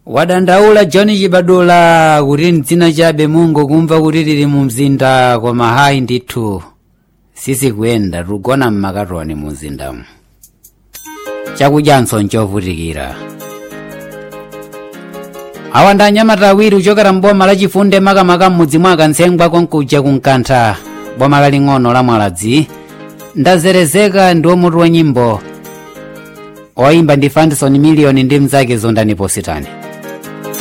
wadandaula john chibadula kuti mdzina chabe mungu kumva kuti tili mu mzinda koma hayi ndithu sizikuyenda tugona mmakatoni mu mzindamu chakudyanso nchovutikira awa ndi anyamata awiri kuchokera mboma lachifunde makamaka m'mudzi mwa kantsengwa konkuja kunkantha boma laling'ono la mwaladzi ndazerezeka ndi omutu wa nyimbo oyimba ndi fandison miliyoni ndi mnzake zondani positani